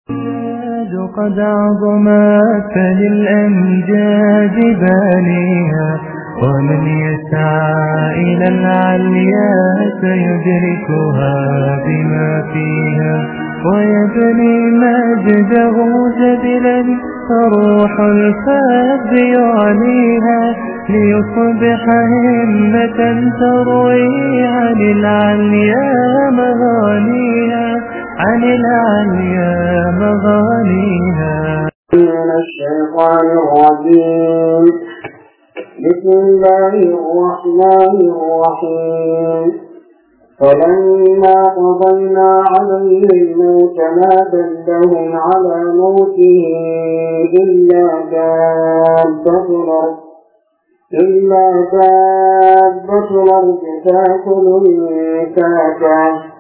قد عظمت فللأمجاد بانيها ومن يسعى إلى العليا سيدركها بما فيها ويبني مجده جبلا فروح الفاب يعليها ليصبح همة تروي عن العليا مغانيها عن العليا مغانيها من الشيطان الرجيم بسم الله الرحمن الرحيم فلما قضينا عليه الموت ما دلهم على موته إلا دابة الأرض إلا دابة الأرض تأكل من ساكه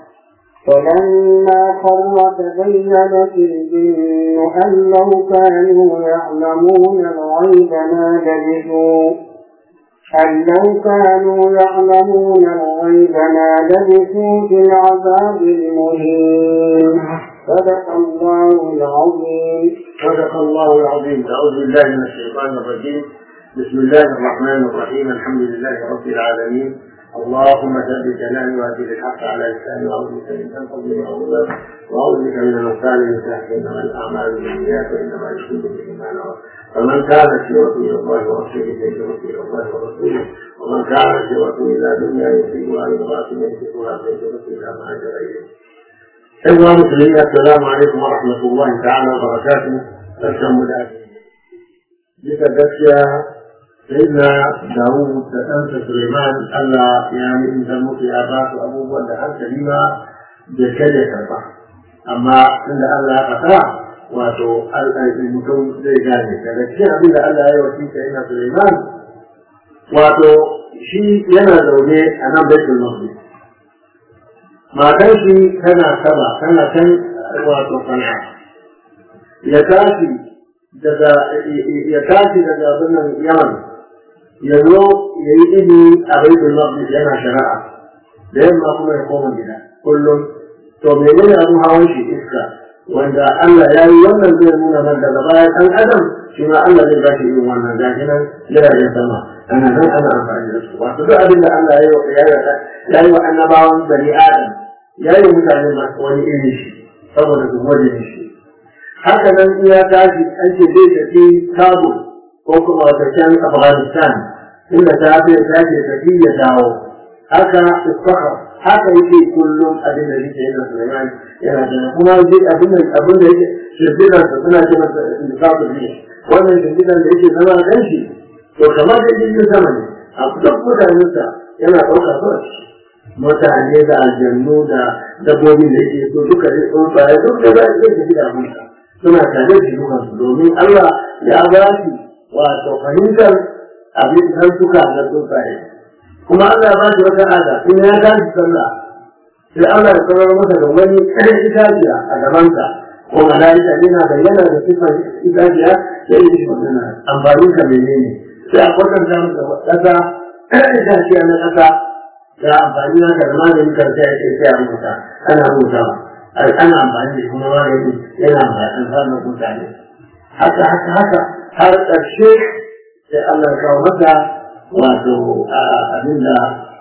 فلما خر تبينت الجن أن لو كانوا يعلمون الغيب ما لبثوا أن لو كانوا يعلمون الغيب ما لبثوا في العذاب المهين صدق الله العظيم صدق الله العظيم أعوذ بالله من الشيطان الرجيم بسم الله الرحمن الرحيم الحمد لله رب العالمين اللهم ثبت جناني واهدي الحق على لساني واعوذ بك من ان تظلم اظلم واعوذ بك من المثال من تحت انما الاعمال بالنيات وانما يكون بالايمان فمن كانت هجرته الى الله ورسوله فهجرته الى الله ورسوله ومن كانت هجرته الى دنيا يصيبها لامراه يمسكها فهجرته الى ما هاجر اليه. ايها المسلمين السلام عليكم ورحمه الله تعالى وبركاته. الحمد لله. bisa gaskiya sayyidina Dawud da ɗansa Suleiman Allah ya ni'imta musu ya ba su abubuwan da hankali ma bai kai ya karba amma inda Allah ya faɗa wato mutum zai gane daga cikin abin da Allah ya yi wa sayyidina Suleiman wato shi yana zaune a nan baitul maqdis matar shi tana saba tana kan wato sana'a ya tashi daga ya tashi daga birnin yaman ya zo ya yi ilimi a baitul maqdis yana shari'a da yamma kuma ya koma gida kullum to menene abin hawan shi iska wanda Allah ya yi wannan zai nuna nan daga baya ɗan adam shi ma Allah zai bashi irin wannan gashi nan jiragen sama ana nan ana amfani da su wato duk abin da Allah ya yi wa annabawan bani adam ya yi mutane masu wani iri shi saboda su gode shi haka nan in ya tashi an ce zai tafi kabul ko kuma wata can afghanistan inda ta fi tashi tafi ya dawo haka isfaha haka yake kullum abin da yake yana suleiman yana da kuma zai abin da abin da yake shirgidan sa suna ce masa indikator ne wannan shirgidan da yake zama dan shi to kamar da jirgin sama ne a duk mutanensa yana ɗauka kawai mutane da aljannu da dabbobin da yake so duka ne tsuntsaye duk da za a iya tafi da abinsa suna tare da dukansu domin Allah ya ba shi wato fahimtar abin nan suka na tsuntsaye kuma Allah ya ba shi wata ada in ya tashi sallah sai Allah ya sanar masa da wani ƙarin itaciya a gabansa ko malaika yana bayyana da sifar itaciya sai ya shi magana amfanin ka menene sai a kwatanta masa ƙasa ƙarin itaciya na ƙasa da amfani na da maganin karfe a ce sai a rubuta ana rubutawa ana amfani da kuma magani yana amfani mutane haka haka haka har ƙarshe sai Allah ya kawo masa wato abin da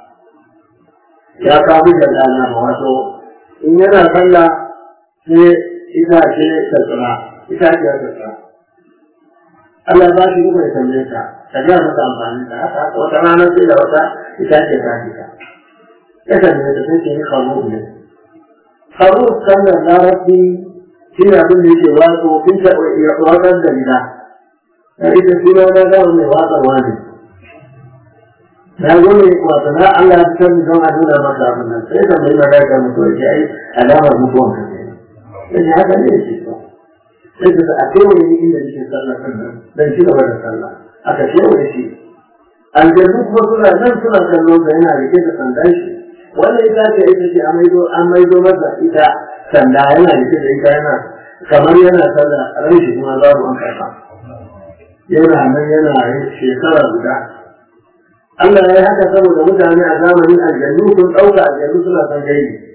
ya kawo da dana ba wato in yana sallah sai ita ce ta tsira ita ce ta tsira Allah ba shi kuma ya tambaye ka ka ga masa amfani da haka wata rana sai da wata ita ce ta fita ya tambaye ta sai ce ni kawo ne haruf kalmar larabci shi ne abin da yake wato kin ta watsar da gida na ita suna na zama mai watsarwa ne na zo ne wato na Allah ya fitar don a nuna maka abin nan sai ka mai magana mutuwa ke ai alamar mutuwan ka ke sai haka ne yake so sai ka a kewaye ni inda nake sallah kan nan dan ci gaba da sallah aka kewaye shi aljannu kuma suna nan suna kallon da yana rike da sandan shi wannan ita ce ita ce an maido masa ita sanda yana rike da ita yana kamar yana sallah ran shi kuma babu an karfa yana nan yana shekara guda Allah ya yi haka saboda mutane a zamanin aljannu sun ɗauka aljannu suna son gaibi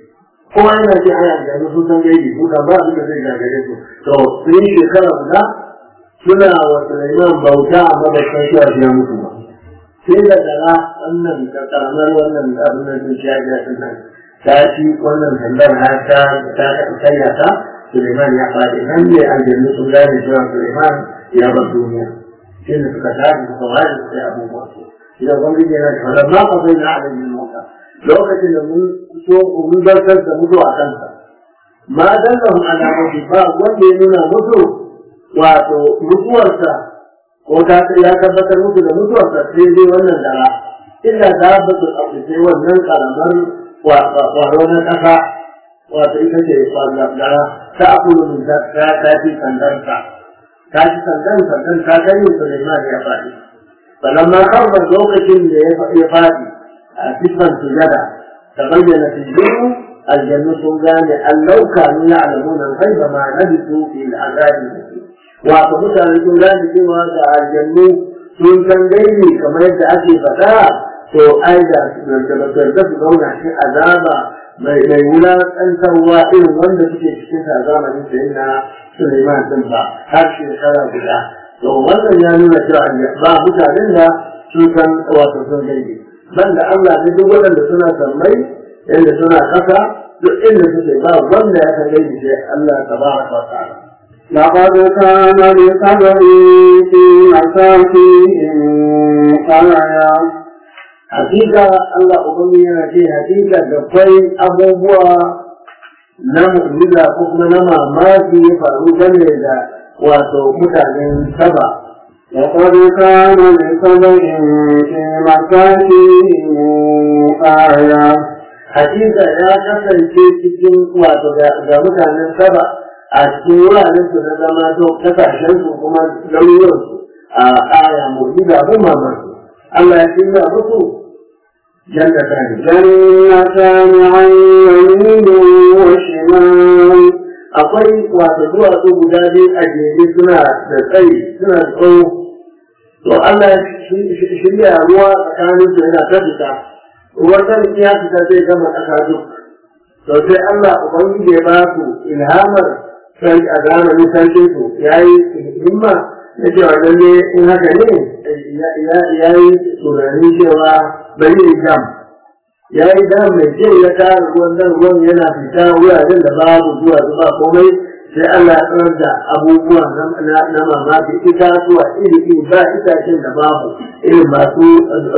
kowa yana ce ana da sun san gaibi su kan ba abin da zai gagare su to sun yi shekara guda suna wa Sulaiman bauta amma ba san cewa shi ya mutu ba sai da dara wannan karamar wannan abin da sun ciya ga sun nan ta ci wannan sandar har ta ta karya ta Sulaiman ya faɗi nan ne aljannu sun gane cewa Sulaiman ya bar duniya sai da suka tashi suka wani sai abubuwa su idan ubangiji yana da fara ma kafai na alamin mota lokacin da mun so mun zartar da mutu a kansa ma dallahum ala mawti ba wanda ya nuna mutu wato mutuwarsa ko ta ya tabbatar musu da mutuwarsa sai dai wannan dara illa dabbatul ardi sai wannan karamar kwaro na kasa wato ita ce dara ta akulu min ta ta ci sandarsa ta ci sandan sandan ta kai Sulaiman ya faɗi falamma karba lokacin da ya faɗi a sifan sujada tabayyana fi jinnu aljannu sun gane allau kanu ya'lamuna al-ghaiba ma labisu fi al-azabi wato mutane sun gane cewa da aljannu sun san gaibi kamar yadda ake faɗa to ai da da su zauna shi azaba mai mai wulaƙantarwa irin wanda suke cikin sa zamanin da yana Suleiman din ba har shekara guda to wannan ya nuna cewa ba mutanen da sun san wato sun gaibi banda Allah ne duk waɗanda suna sammai inda suna ƙasa duk inda suke ba wanda ya san gaibi sai Allah tabaraka wa ta'ala لقد كان لسبب في مساكنهم آية hakika Allah ubangi yana ce hakika da kwai abubuwa na mu'jiza ko kuma na mamaki ya faru game da wato mutanen saba لقد كان لسبب في مساكنهم آية hakika ya kasance cikin wato ga mutanen saba a cikin wuraren su na zama to kasashen su kuma garuruwan su a aya mu'jiza abin mamaki Allah ya shirya musu jannatan جنتان عن يمين وشمال akwai wato duwatsu guda biyu a jere suna da tsayi suna da tsawo to Allah ya shirya ruwa tsakanin su yana ta fita ruwan kan ya fita zai gama ƙasa duk to sai Allah ubangiji ya ba su ilhamar sai a zamanin sarkin su yayi himma na cewa lalle in haka ne ya yi tunanin cewa bari ya jam ya yi dam mai kyau ya tara ruwan nan ruwan yana fita wuraren da babu zuwa zuba komai sai Allah ya tsanar da abubuwa na mamaki itatuwa iri iri ba itacen da babu irin masu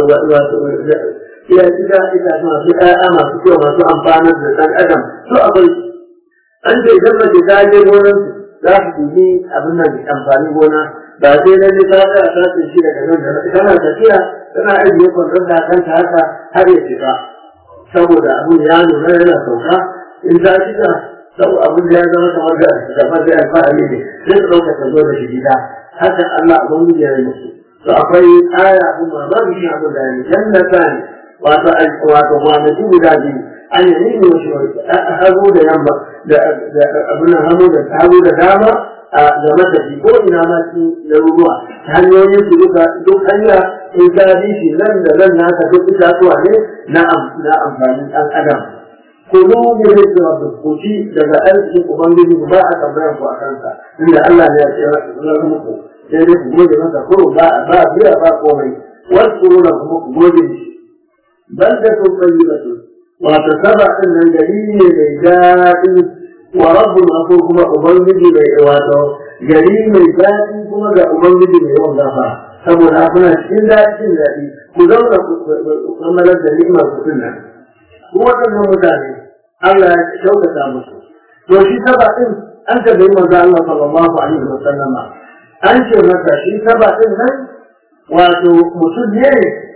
iya ita itace masu ƴaƴa masu kyau masu amfanar da ɗan adam to akwai an ce idan mace ta je gonar za su dubi abin nan amfani gona ba sai na ne ta tsaya ta ce shi daga nan da tana tafiya tana ajiye kwanton da kanta haka har ya shiga saboda abin ya nuna yana sauka in ta shiga sau abin da ya zama kamar da kamar da alfahari ne sai su ɗauka ta zo da shi gida haka Allah abin ya yi musu to akwai aya abin mamaki shi abin da ya yi jannata ne wato wato kwanaki guda biyu an yi nini wasu hagu da yamma da abin hagu da hagu da dama a game da shi ko ina ma shi na ruwa hanyoyin su duka duk hanya in ka bi shi nan da nan naka duk itatuwa ne na amfanin ɗan adam kulu bi rizqi rabbikum ku ci daga arzikin ubangiji ba a tambayar ku a kansa inda Allah ne ya ce na muku sai dai ku gode masa kuro ba ba biya ba komai wasu na kuma ku gode shi بلدة طيبة وتسبع أن الجليل ميدان ورب الغفور كما أبنجي بإيواته جليل ميدان كما أبنجي بإيوان غفا saboda kuna cikin daɗin daɗi ku zauna ku kammalar da ni'imar ku tunna ku waɗannan mutane Allah ya kyautata musu to shi saba ɗin an tabbai manzo Allah sallallahu alaihi wa sallama an ce masa shi saba ɗin nan wato mutum ne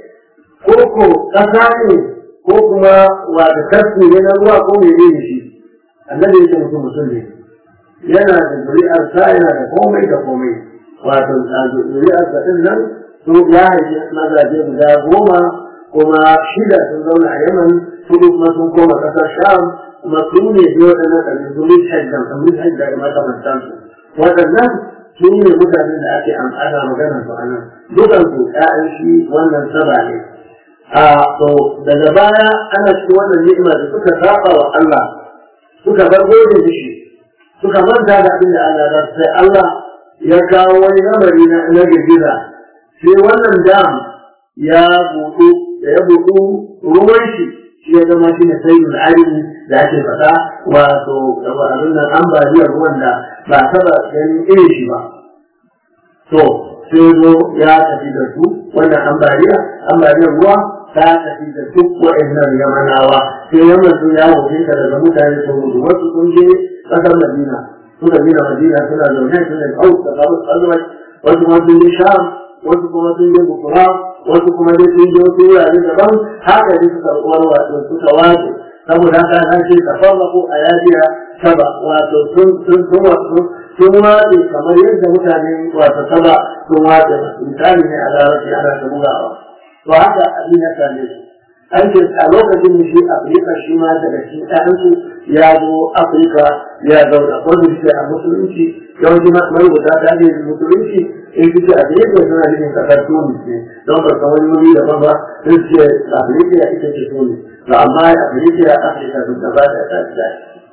ko ƙasa ne ko kuma wata tarki ne na ruwa ko mai ne shi annabi ya ce mutum mutum ne yana da zuri'ar sa yana da komai da komai wato zuri'ar sa din nan su ya haifi mazaje guda goma kuma shida sun zauna a yaman hudu kuma sun koma ƙasar sham kuma su ne biyu waɗannan ɗari zuri hajjan kamar hajjan da makamantansu waɗannan su ne mutanen da ake ana maganar su a nan dukansu ƴaƴan shi wannan saba ne a to daga baya ana cikin wannan ni'ima da suka saba wa Allah suka bar gode mishi suka manta da abin da Allah ya sai Allah ya kawo wani lamari na na girgiza sai wannan dam ya buɗu da ya buɗu ruwan shi shi ya zama shi ne sayyidul alim da ake faɗa wato abin nan ambaliyar ruwan da ba taɓa ganin irin shi ba to sai zo ya tafi da su wannan ambaliya ambaliyar ruwa ta tafi da duk wa'annan yamanawa sai yaman sun ya wuce ta daga mutane sun gudu wasu sun je ƙasar madina suka gina madina suna zaune su ne kau da kawo kalmar wasu kuma sun je sham wasu kuma sun je bukura wasu kuma dai sun je wasu wurare daban haka ne suka warwato suka wace saboda haka an ce tafarraku a yajiya saba wato sun sun sun wato sun wace kamar yadda mutane wato saba sun wace misali ne a larabci ana ta bugawa to haka abin ya same su an ce a lokacin da shi afirka shi ma daga cikin ɗayansu ya zo afirka ya zauna wanda suke a musulunci yawanci marubuta ta ne musulunci in suke a da yadda suna cikin ƙasar tunis ne don ba san wani wuri daban ba sun ce afirka ya ita ce tunis to amma afirka ya afirka duk da ba ta ta ta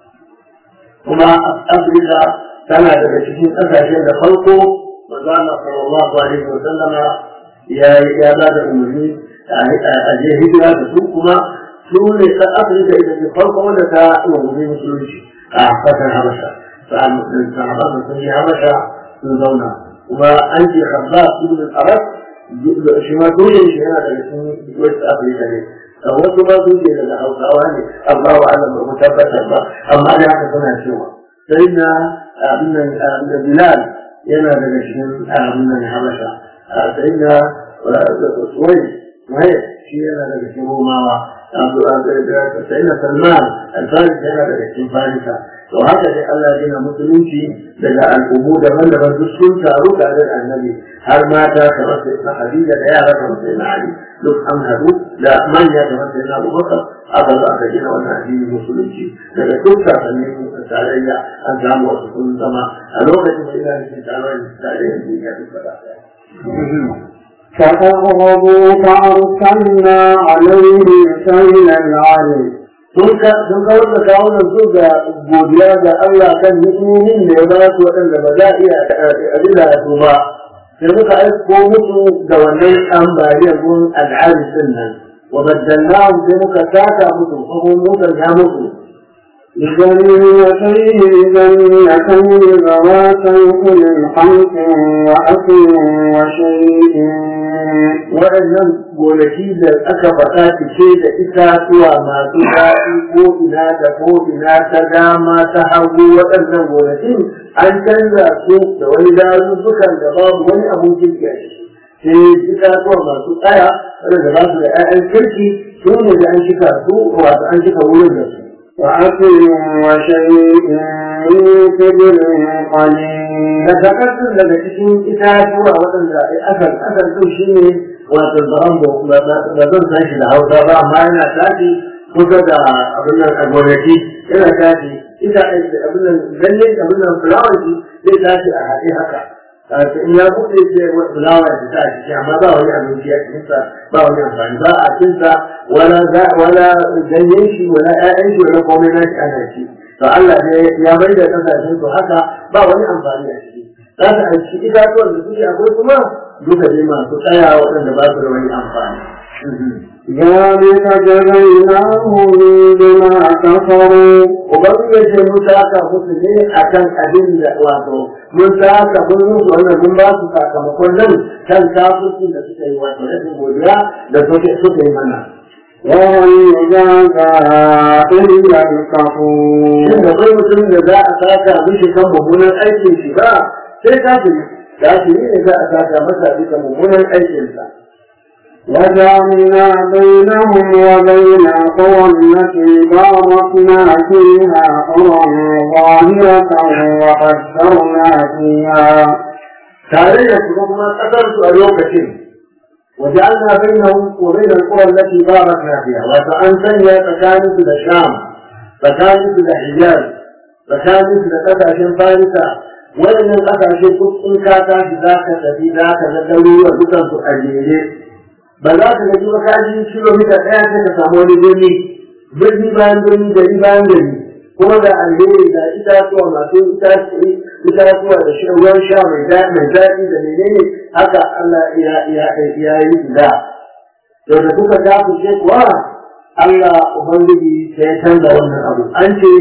kuma afirka tana daga cikin ƙasashen da farko manzo Allah sallallahu alaihi wa sallama ya ya ba da umarni a je hijira da su kuma su ne ta afirka ita ce farko wanda ta umarni musulunci a kasar habasha sahaban sun yi habasha sun zauna kuma an ce habba ibn al-arab shi ma dole shi yana daga cikin west africa ne wasu ba sun ce daga hausawa ne amma wa Allah ba mu tabbatar ba amma da haka suna cewa sai na abin nan bilal yana daga cikin abin nan habasha sai na suwai suwai shi yana daga cikin romawa sai na salman alfarisa yana daga cikin farisa to haka dai Allah ya musulunci daga al'ummu daban-daban duk sun taru tare da annabi har mata kamar sai na Khadija da yara kamar sai na Ali duk an haɗu da manya kamar sai na Abubakar aka zo aka gina wannan addinin musulunci daga duk sasannin tarayya an samu wasu sun zama a lokacin da ina cikin taron tarayyar duniya duk gaba ɗaya. فأغضبوا فأرسلنا عليهم سيل العلم sun kawar da kawunan su ga godiya ga Allah kan hikimomin da ya ba su waɗanda ba za a iya abinda su ba sai muka aiko musu da wannan ambaliyar gun al'adun din nan wa baddalnahu sai muka saka musu kuma muka ga musu بجنتين جنتين ذواتي كل خلق وأكل وشيء waɗannan gonaki da aka faɗa cike da itatuwa masu daɗi ko ina da ko ina ta dama ta hagu waɗannan gonakin an canza su da wani dazuzzukan da babu wani abun kirki a ciki sai itatuwa masu tsaya waɗanda ba su da 'ya'yan kirki su ne da an shika su wato an shika wurin da su وأكل وشيء من كبر قليل da takardun daga cikin itatuwa waɗanda asal asal ɗin shi ne wato zaran ba zan san shi da hausa ba amma yana tashi kusa da abin nan a gonaki yana tashi ita abin nan lalle abin nan fulawar shi zai tashi a haɗe haka in ya buɗe ce fulawa ya fita a ciki amma ba wani abinci a cikinsa ba wani amfani ba a cinsa wala wala ganyen shi wala ƴaƴan shi wala komai na shi ana ci to Allah ne ya bai da kasashen su haka ba wani amfani a ciki za su aiki itatuwan da suke akwai kuma duka ne masu tsaya waɗanda ba su da wani amfani. ذلك جزيناهم بما كفروا Ubangiji ce mun saka musu ne a kan abin da wato mun saka mun musu wannan mun ba su sakamakon nan kan kafircin da suka yi wato rashin godiya da suke suka yi mana. وهل يجازى إلا الكفور Shin da kai mutum da za a saka mishi kan mummunan aikin shi ba sai kafiri kafiri ne za a saka masa bisa mummunan aikinsa. وجعلنا بينهم وبين القرى التي باركنا فيها قرى ظاهرة وقدرنا فيها tare da su kuma kasar su a lokacin وجعلنا بينهم وبين القرى التي باركنا فيها وأن سنيا تكانس الشام تكانس الحجاز تكانس لقساشين فارسة وإن القساشين كنت إن كاتا ذاك تبي ذاك ذكروا وذكر أجيلي ba za ka gaji makaji kilomita ɗaya sai ka samu wani birni birni bayan birni gari bayan gari kuma da alheri da itatuwa masu itatuwa da ruwan sha mai daɗi da menene haka Allah ya yi da to da kuka tafi ce kuwa Allah Ubangiji sai ya canza wannan abu an ce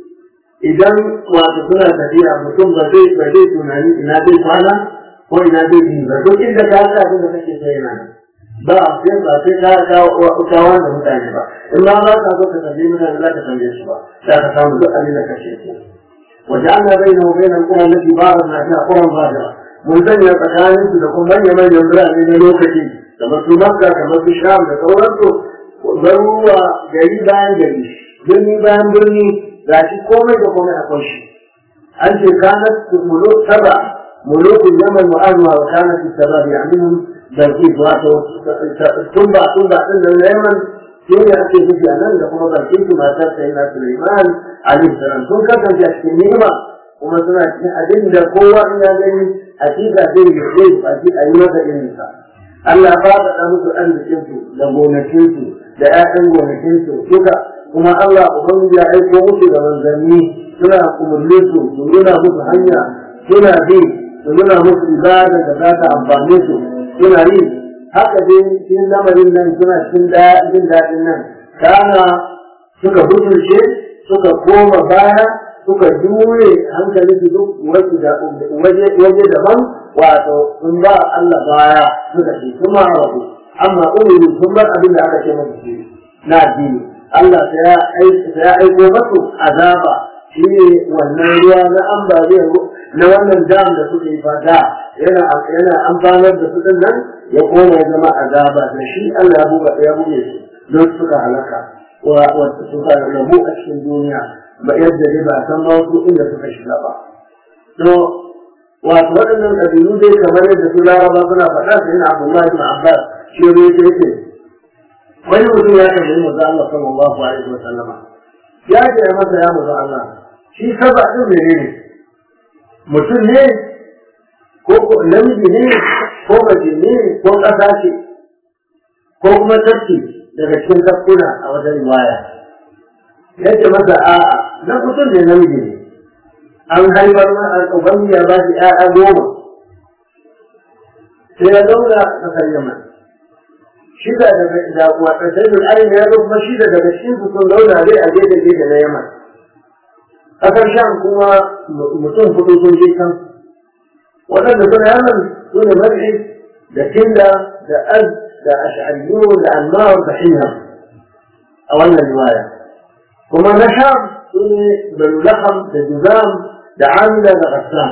idan wato suna tafiya mutum ba zai ba zai tunani ina zai kwana ko ina zai yi ba duk inda ka sa abin da kake so yana ba sai ba sai ka kawo kawo da mutane ba in ma ba ka so ka tambaye mutane za ka tambaye su ba za ka samu duk abin da kake so وجعلنا بينه وبين القرى التي باركنا فيها قرى ظاهرة mun sanya tsakanin su da kuma manya manyan birane na lokaci kamar su Makka kamar su Sham da sauransu garuruwa gari bayan gari birni bayan birni ga shi komai da komai akwai shi an ce kanat muluk saba mulukul yaman mu'azma wa kanat sabab ya'minhum barki wato tumba tumba din da yaman shi ne ake nufi a nan da kuma barkin su matar sai na Sulaiman alaihi salam sun kasance a cikin ni'ima kuma suna cikin abin da kowa in ya gani hakika zai yi zai baki a yi masa irin sa Allah ya faɗaɗa musu arzikin su da gonakin su da ƴaƴan gonakin su duka kuma Allah ubangiji ya aiko musu da manzanni suna kumurle su su nuna musu hanya suna bi su nuna musu ibada da za ta amfane su suna yi haka dai cikin lamarin nan suna cikin jin daɗin nan kana suka butulce suka koma baya suka jure hankali su duk wasu da waje daban wato sun ba Allah baya suka ce kuma rabu amma umiru sun bar abin da aka ce musu shi na addini Allah sai ya aiko masu azaba shi ne wannan ruwa na ambaliyar na wannan dam da suka yi fata yana yana amfanar da su din nan ya koma ya zama azaba da shi Allah ya buga ya buge su don suka halaka wa suka rabu a cikin duniya ba yadda dai ba san ba wasu inda suka shiga ba. To, wato waɗannan ƙabilu dai kamar yadda su laraba suna faɗa su yana Abdullahi bin Abbas shi ne ya ce wani mutum ya tambayi manzo Allah sallallahu alaihi wa sallama ya ce masa ya manzo Allah shi saba din menene mutum ne ko namiji ne ko mace ne ko ƙasa ce ko kuma tafki daga cikin tafkuna a wajen riwaya yace masa a'a na mutum ne namiji ne an haifar ma an ubangi ya ba shi ƴaƴa goma sai ya zauna a ƙasar yaman shida daga da wata sai da ayin ya zo kuma shida daga cikin su sun zauna dai a gefe gefe na yaman ƙasar sham kuma mutum hudu sun je kan waɗanda suna yaman su ne mar'i da kinda da az da ash'ariyu da anmar da hiyam a wannan riwaya kuma na sham su ne banu laham da juzam da amila da ghassan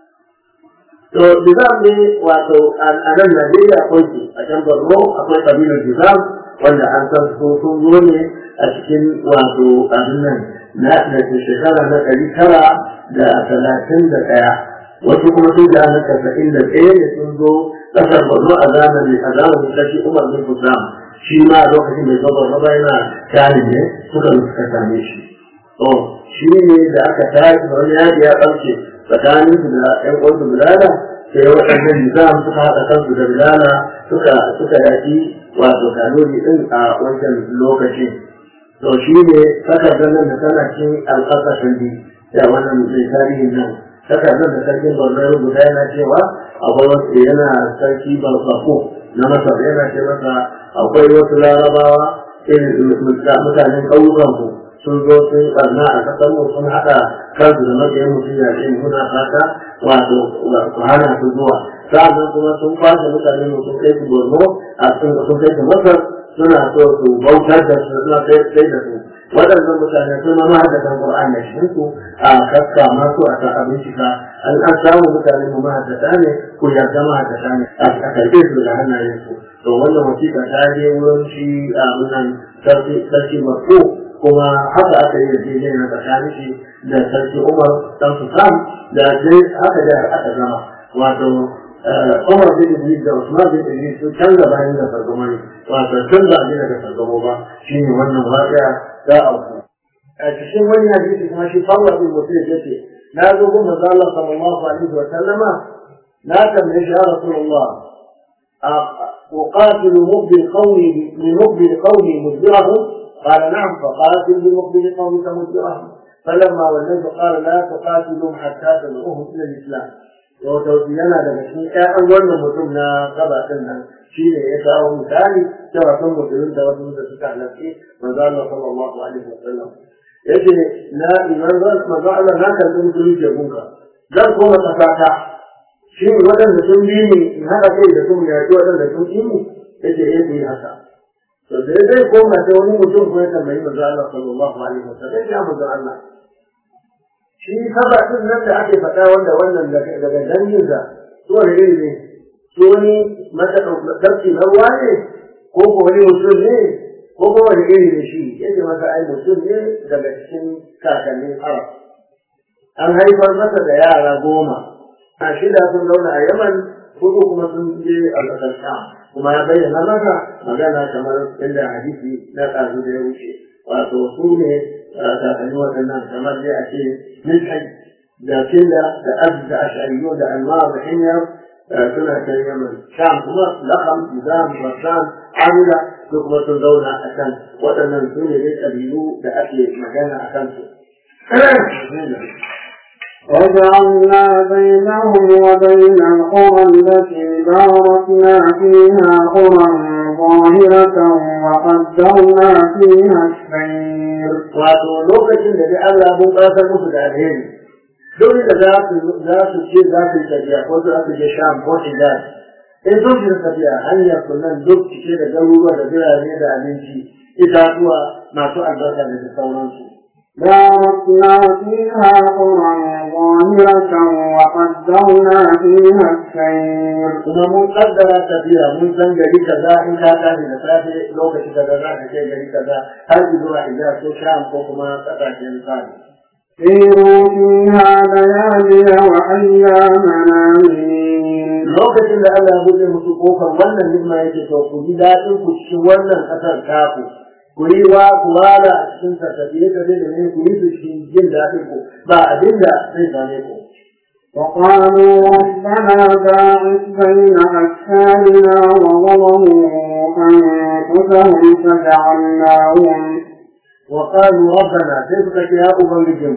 to juzam ne wato a nan najeriya akwai su a can borno akwai kabilar juzam wanda an san su sun zo ne a cikin wato abin nan na da shekara na ɗari tara da talatin da ɗaya wasu kuma sun da na casa'in da ɗaya ne sun zo ƙasar borno a zamanin a zamanin kashi umar bin kusam shi ma a lokacin da zuwa borno yana tani ne suka suka same shi to shi ne da aka tashi wani yaji ya ɓarke tsakanin su da ƴan uwansu bilala sai waɗannan nizam suka haɗa kansu da bilala suka suka yaki wato kanuri ɗin a wancan lokacin to shi ne takardar nan da tana cin alƙasashen bi da wannan mai tarihin nan takardar da sarkin borno ya rubuta yana cewa akwai wasu yana sarki balsafo na masar yana ce masa akwai wasu larabawa irin mutanen ƙauyukanku sun zo sun barna a kasar mu sun haɗa kansu da mabiyan mutum ya ce muna fata wato ku hana su zuwa sa'annan kuma sun kwashe mutane mu sun kai su borno a sun kai su masar suna so su bautar da su suna kai da su waɗannan mutane sun ma mahaddatan Qur'an da shi su a kaska masu a ta abincika an an samu mutane mu mahaddata ne ko yarda mahaddata ne a karɓe su daga hannayen su to wannan wasiƙa ta je wurin shi a wannan sarki sarki Makko kuma haka aka yi yarjejeniya na tsakanin shi da sarki Umar dan Sultan da sai haka da aka gama wato Umar bin Idris da Usman bin Idris sun canza bayan da sargama ne wato tun da abin da sargama ba shine wannan waƙiya za a ku a cikin wani hadisi kuma shi fawwa bin mutum ya ce na zo gun manzo Allah sallallahu alaihi wa sallama na tambaye shi ya Rasulullah أقاتل مقبل قومي لمقبل قومي مدبرهم قال نعم فقاتل لمقبل قومك مدبرهم فلما ولوا قال لا تقاتلوا حتى تدعوهم الى الاسلام wato yana daga cikin ƴaƴan wannan mutum na gabatin nan shi ne ya kawo misali cewa sun musulun da wasu da suka halarci manzo Allah sallallahu alaihi wasallam yace na manzo manzo Allah na karɓi musulunci gunka zan koma kasata shi waɗanda sun bi ni in haɗa kai da sun yaƙi waɗanda sun ƙi mu yace eh ku yi haka to da zai koma sai wani mutum ko ya tambayi manzo Allah sallallahu alaihi wasallam ya manzo Allah shi saba din nan da ake faɗa wanda wannan daga danginsa su wani iri ne su wani matsarki na ruwa ne ko ko wani mutum ne ko ko wani iri ne shi yake masa ai mutum ne daga cikin kakannin arab an haifar masa da yara goma a shida sun zauna a yaman hudu kuma sun je a ƙasar sham kuma ya bayyana masa magana kamar inda hadisi na ɗazu da ya wuce wato su ne kakanni waɗannan kamar dai a ce milhai da kinda da abd da ashariyo da anwar da hanyar suna kan yaman sham kuma lakam nizam rasan amila su kuma sun zauna a kan waɗannan su ne dai ƙabilu da ake magana a kansu. وجعلنا بينهم وبين القرى التي باركنا فيها قرى ظاهرة وقدرنا فيها السير wato lokacin da dai Allah mun ƙasar musu da alheri duk da za su za su ce za su yi tafiya ko za su je sham ko hijaz in sun shiga tafiya hanyar su nan duk cike da garuruwa da birane da abinci itatuwa masu albarka da sauransu باركنا فيها قرى ظاهرة وقدرنا فيها السير kuma mun kaddara tafiya mun san gari kaza in ka tashi da safe lokaci kaza za ka kai gari kaza har zuwa hijaz ko sham ko kuma ƙasashen sani سيروا فيها ليالي وأياما آمنين lokacin da Allah ya buɗe musu kofar wannan nima yake to ku ji daɗin ku cikin wannan ƙasar taku ku yi wa ku wala a cikin ta tafiye tafiye da ne ku yi su cikin jin daɗin ku ba abin da zai same ku وقالوا ربنا باعث بين أسفارنا وظلموا أنفسهم فجعلناهم وقالوا ربنا كيف يا أبنجم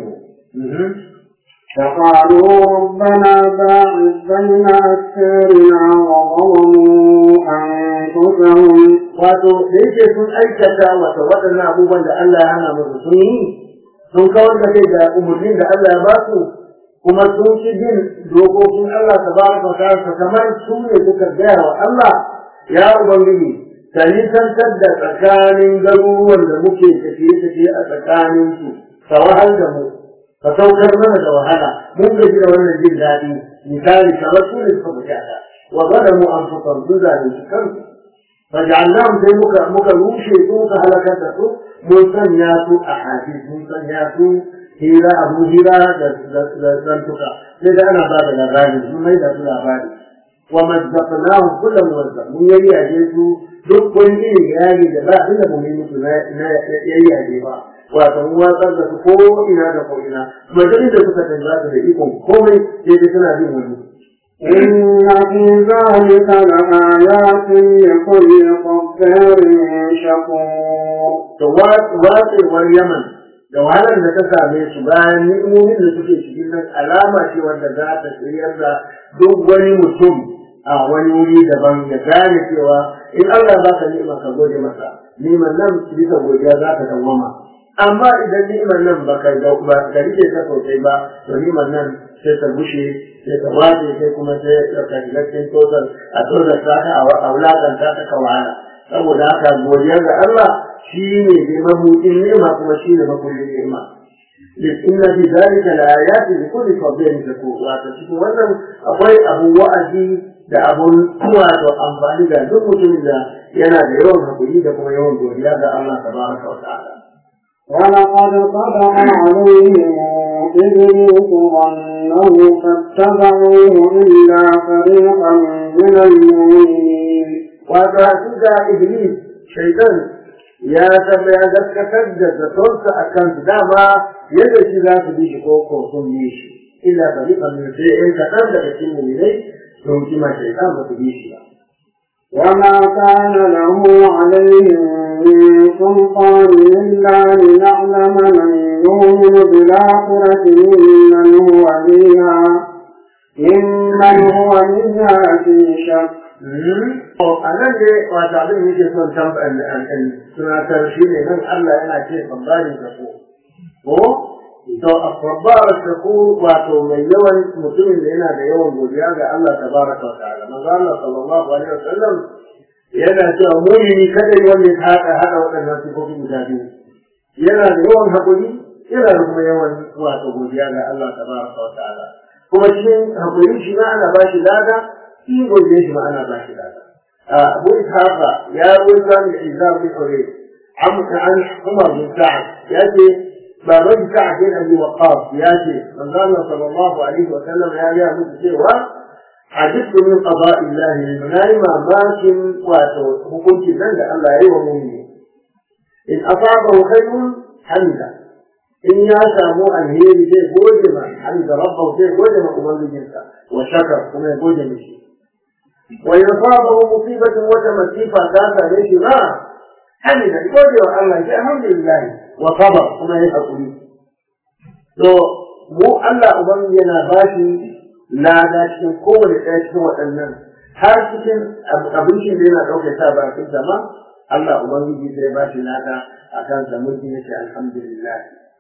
فقالوا ربنا باعث بين أسفارنا وظلموا أنفسهم wato da yake sun aikata wata waɗannan abubuwan da Allah ya hana musu sun yi sun kawar da kai da umarnin da Allah ya ba su kuma sun ci bin dokokin Allah ta ba su ta kamar su ne suka gaya wa Allah ya ubangiji ka nisantar da tsakanin garuruwan da muke tafiye-tafiye a tsakanin su ka wahal da mu ka saukar mana da wahala mun gaji da wannan jin daɗi misali kamar su ne suka bukata wa zalamu anfusahum sun zalunci kansu فجعلناهم زي مكا مكا روشي مكا هلكة سو موسن ياسو أحاديث موسن ياسو هيرا أبو هيرا زنتكا لذا أنا بعد الأغاني ثم إذا كل أغاني ومزقناهم كل موزق من يلي أجيسو duk wani irin yari da ba inda mu musu na yayi aje ba wato mu watsar da su ko ina da ko ina majalin da suka canza su da ikon komai sai dai suna bin wani إن في ذلك لآيات لكل صبار شكور to watsewar yaman da wahalar da ta same su bayan ni'imomin da suke cikin nan alama ce wanda za ta shiryar da duk wani mutum a wani wuri daban ya gane cewa in Allah ba ka ni'ima ka gode masa ni'imar nan bisa godiya za ka dawwama amma idan ni'imar nan ba ka ba ka rike ta sosai ba to ni'imar nan sai ta bushe sai ta wace sai kuma sai ka shiga cikin total a total ta ka a wulakanta ta ka wahala saboda haka godiyar da Allah shi ne dai mabuɗin ni'ima kuma shi ne makullin ni'ima إن في ذلك لآيات لكل صبير شكور وتشكو wannan akwai abu wa'azi da abun kuwa da amfani da duk mutumin da yana da yawan hakuri da kuma yawan godiya ga Allah tabaraka wa ta'ala ولقد طبع عليهم إبليس ظنه فاتبعوه إلا فريقا من المؤمنين wato hakika iblis shaitan ya saba ya gaskatar da zatonsa a kan dama yadda shi za su bi shi ko ko sun bi shi illa fariqan min sai in kaɗan daga cikin mu'minai sun kima shaitan ba su bi shi ba وما كان له عليهم من سلطان إلا لنعلم من يؤمن بالآخرة ممن هو منها ممن هو منها في شك a nan ne wata abin yake son tunatar shi ne nan Allah yana ce babbari da ko ko to babbar da ko wato mai yawan mutumin da yana da yawan godiya ga Allah tabaraka wa ta'ala manzo Allah sallallahu alaihi wasallam yana cewa mu'mini kada wanda ya haɗa haɗa waɗannan sifofi guda biyu yana da yawan haƙuri yana da kuma yawan wato godiya ga Allah tabaraka wa ta'ala kuma cikin haƙuri shi ma ana ba shi lada shi godiya shi ma ana ba shi lada أبو إسحاق يا ولد الإنسان بحرية عمك عن عمر بن سعد يأتي بارد سعد بن أبي وقاص يأتي من قال صلى الله عليه وسلم يا يا مسلم عجبت من قضاء الله المنايم ماكن واتو وكنت بند الله أيوة مؤمن إن أصابه خير حمد إن يسامو الهير زي بوجمة حمد ربه زي بوجمة أمر جنسا وشكر كما يقول مشي وإن أصابه مصيبة وتمسيفة ذات ليش ما حمد يقول الله الحمد لله وصبر كما يقول to mu Allah uban yana bashi lada cikin kowane ɗaya cikin waɗannan har cikin abincin da yana ɗauke sa bakin ma Allah ubangiji zai bashi lada a kan sa mutum yace alhamdulillah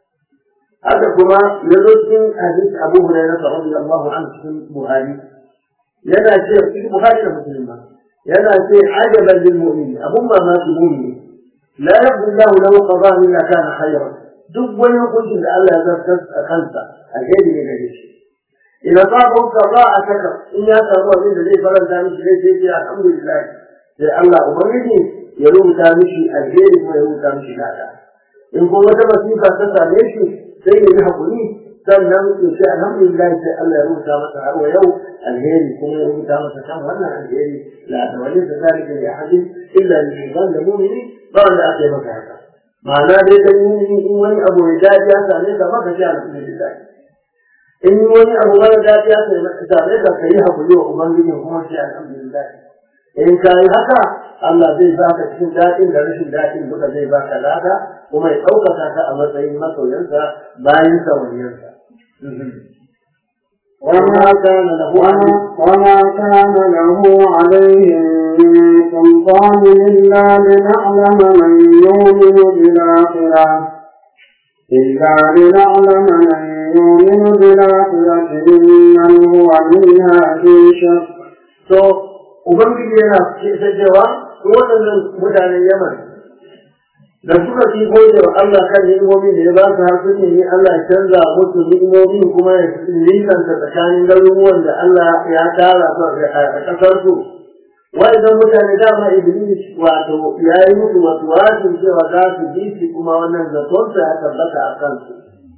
haka kuma ya zo cikin hadisi Abu Hurairah radiyallahu anhu cikin Buhari yana ce cikin Buhari da Muslim ma yana ce ajaban lil mu'min abun mamaki mu'min la yabdu Allah lahu qada'a illa kana khayran duk wani hukuncin da Allah ya zartar a kansa alheri ne gare shi idan babu qada'a saka in ya samu abin da zai faranta mishi zai ce ce alhamdulillah sai Allah ubangiji ya rubuta mishi alheri kuma ya rubuta mishi lada in kuma wata masifa ta same shi sai ya yi hakuri sannan ya ce alhamdulillah sai Allah ya rubuta masa har wa yau alheri kuma ya rubuta masa kan wannan alheri la da wani da zalika ya hadin illa li da mu'mini ba wanda aka yi maka haka ma'ana dai dan mu'mini in wani abu ya dace ya same ka maka ce alhamdulillah in wani abu mara dace ya same ka kai hakuri wa ubangiji kuma ce alhamdulillah in ka yi haka Allah zai baka cikin daɗin da rashin daɗin duka zai baka lada kuma ya ɗaukaka ka a matsayin masoyansa bayan sauriyansa. وما كان له وما كان له عليهم من سلطان إلا لنعلم من يؤمن بالآخرة إلا لنعلم من يؤمن بالآخرة ممن هو منها في شك. To, Ubangiji yana ce cewa waɗannan mutanen Yaman da suka fi gode wa Allah kan ni'imomin da ya ba su har suke ni Allah ya canza musu ni'imomin kuma ya nisanta tsakanin garuruwan da Allah ya tara su a ƙasar su wa'idan mutane dama Iblis wato ya yi musu wasu wasin cewa za su bi shi kuma wannan zatonsa ya tabbata a kansu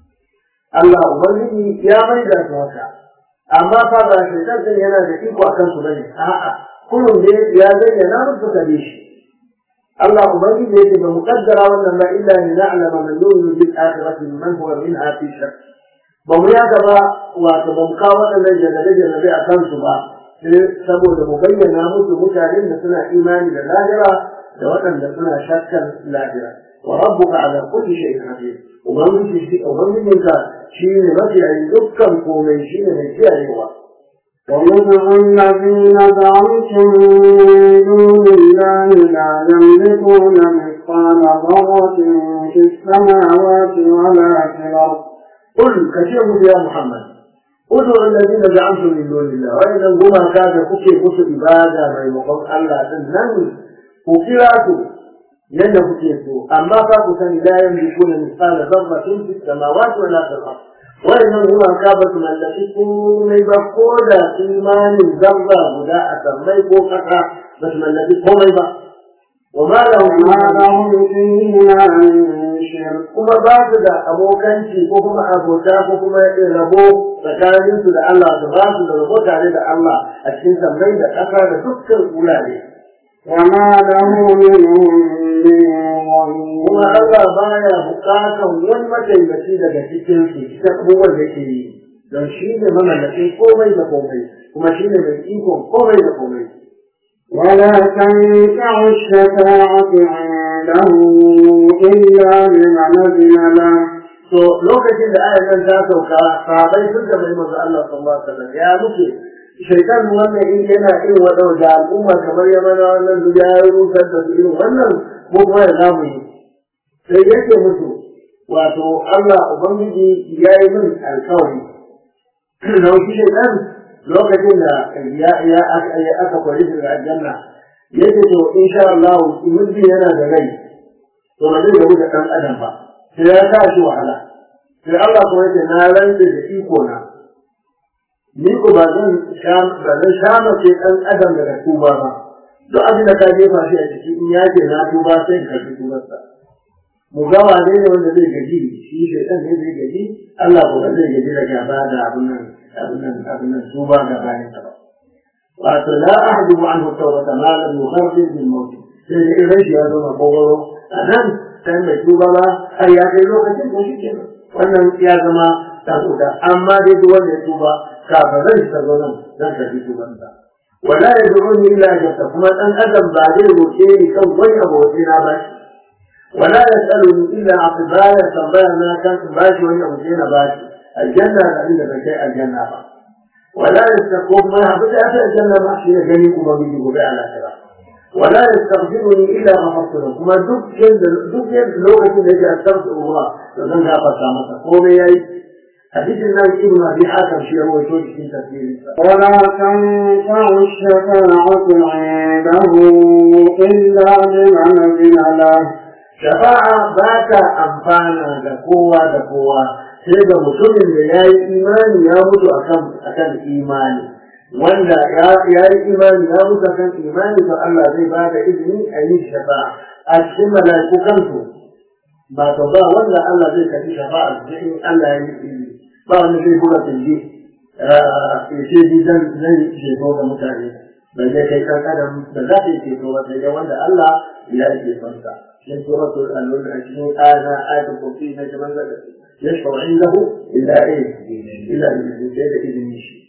Allah Ubangiji ya mai da su haka amma fa ba shaitan din yana da iko a kansu bane a'a kullum da ya zayyana musu ka bi shi الله أبين يجب مقدر وأن إلا لنعلم من يؤمن بالآخرة من هو منها في شك بميا كبا وتبمقا وأن جل جل بها تنصبا saboda mu bayyana musu mutanen da suna imani da lahira da waɗanda suna shakkan lahira wa rabbuka ala kulli shay'in hafiz ubangiji shi ubangijinka shine mafiyayin dukkan komai shine mai kiyayewa ومنهم الذين زعمتم من دون الله لا يملكون مثقال ذرة في السماوات ولا في الأرض قل كشف يا محمد ادعوا الذين زعمتم من دون الله وإذا هما كان كوكي كوكي إبادة ما يمقص الله تنن وكلاته yadda kuke so amma fa ku sani la yamlikuna mithqala dharratin fis samawati wala fil ard wa'annan gumaka ba su mallaki komai ba ko da imanin zarra guda a sammai ko kasa ba su mallaki komai ba wa ma lahum وما لهم فيهما من شرك kuma ba su da abokanci ko kuma abota ko kuma rabo tsakanin su da Allah su ba su da rabo tare da Allah a cikin sammai da ƙasa da dukkan wurare وما له منهم من ظهير kuma Allah baya bukatan wani mataimaki daga cikin su cikin abubuwan da yake yi don shi ne mamallakin komai da komai kuma shi ne mai ikon komai da komai ولا تنفع الشفاعة عنده إلا لمن أذن له to lokacin da ayar nan ta sauka sahabai sun da mai manzo Allah sallallahu alaihi wasallam ya muke shaitan wannan in yana irin wadau da al'umma kamar ya mana wannan su ya rusar da su irin wannan ko kuma ya zamu yi sai yake musu wato Allah ubangiji ya yi min alkawari na wuce shaitan lokacin da ya ya aka kwari daga aljanna yake to insha Allah mutum yana da rai to ba zai gabu da ɗan adam ba sai ya sa shi wahala sai Allah kuma yake na rantse da iko na ni ko ba zan sha ba zan sha mace ɗan adam daga tuba ba duk abin da ka jefa shi a ciki in ya ce na tuba sai ka karɓi tubarsa mu ga wane ne wanda zai gaji shi shaitan ne zai gaji Allah ko ba zai gaji da gaba da abin nan abin nan abin nan tuba ga bayan ba wato la ahdu anhu tawbata ma lam yughargir bil maut sai da irin shi ya zama kogoro a nan sai mai tuba ba har ya kai lokacin ko shi wannan ya zama takuda amma dai duk wanda ya tuba kafin ran shi zo nan zan karbi tuban sa wala yad'uni illa jabta kuma dan adam ba zai roke ni kan wani abu wace na ba shi wala yasaluni illa aqbala tambaya na kan ba shi wani abu wace na ba shi aljanna da inda bai kai aljanna ba wala yastaqum ma habita aljanna ma shi ya gani kuma bi gobe ala kira ولا يستغفرني الا غفرت له كما duk yanda duk yanda lokacin da yake astaghfirullah to zan gafarta masa komai yayi hadisin nan ibn abi hakim shi rawaito cikin tafsirin sa ولا تنفع الشفاعة عنده إلا لمن أذن له shafa'a ba ta amfana da kowa da kowa sai ga mutumin da ya yi imani ya mutu akan akan imani wanda ya yi imani ya mutu akan imani to Allah zai ba da izini a yi shafa'a a cikin mala'iku kansu ba to ba wanda Allah zai kafi shafa'a sai in Allah ya yi izini ba wanda zai buga tilbi ya ce ni zan zan ceto ga mutane ba zai kai kan adam da za ta yi ceto ba sai dai wanda Allah ya yi cetonsa من سورة العشرين آية آية الكرسي نجم يشفع عنده إلا إيه؟ إلا إذا إذن يشي